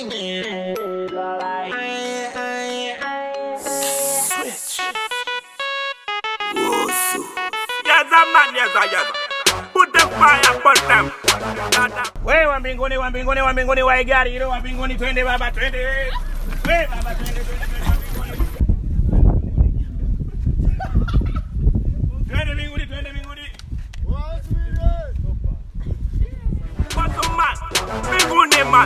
Yaza man, yaza, yaza. Put the fire upon them. We wa mbinguni, wa mbinguni, wa mbinguni, wa gari hilo, wa mbinguni, twende baba, twende. We baba, twende, twende, twende wa mbinguni. Twende mbinguni, twende mbinguni. Watu man, mbinguni man.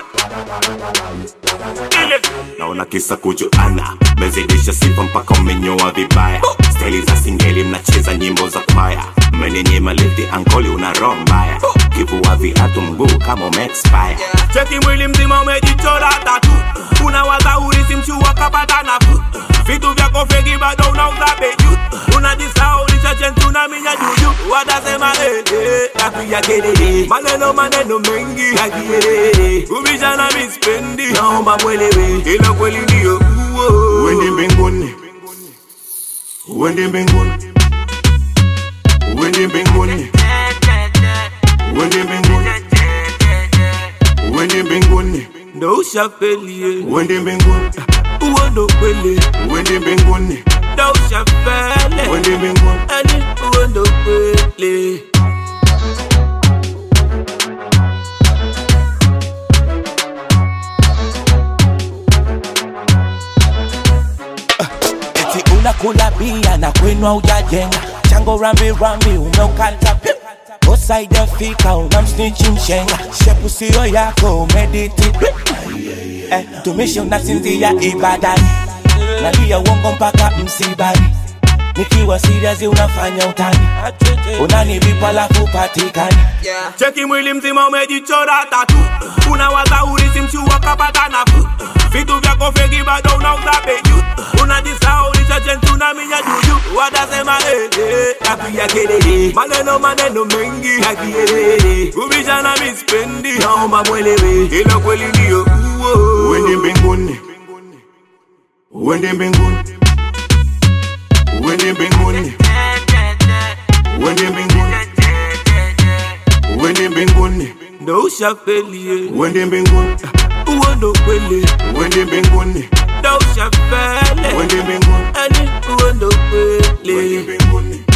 Ile naona kisa kujuana mezidisha sifa mpaka umenyoa vibaya steli za singeli mnacheza nyimbo za kwaya mmenenyema lifti ankoli una roho mbaya kivua viatu mguu kama umeexpire Cheki mwili mzima umejichora tatu, unawaza urisi mchua kapata nafuu. Vitu vyako feki bado unauza beju, unajisahau ulichachentu na minya juju. Watasema eh eh, napiga kelele, maneno maneno mengi ya kielele, kubishana mispendi, naomba mwelewe, ila kweli ndio uo. uende mbinguni uende mbinguni uende mbinguni uende mbinguni uende mbinguni Ndo ushafelie, uende mbinguni uo ndo kweli, uende mbinguni ndo ushafele, uende mbinguni yani uo ndo kweli. eti unakula bia na kwenu haujajenga chango rambi rambi umeukata pip. usaidefika unamsnichi mshenga shepu siyo yako umediti eh, tumishi unasinzia ibadani nalia uongo mpaka msibani nikiwa serious unafanya utani unanivipa lafu patikani Cheki mwili mzima umejichora tatu, unawaza urisi mchua kapata nafuu. Vitu vyako feki bado unauza beju, unajisahau ulichachentu na minya juju. Watasema eh eh, napiga kelele, maneno maneno mengi ya kielele, kubishana mispendi, naomba mwelewe, ila kweli ndio uo. uende mbinguni uende mbinguni uende mbinguni uende mbinguni uende mbinguni Ndo ushafelie, uende mbinguni uo ndo kweli, uende mbinguni ndo ushafele, uende mbinguni yani uo ndo uende kweli. mbinguni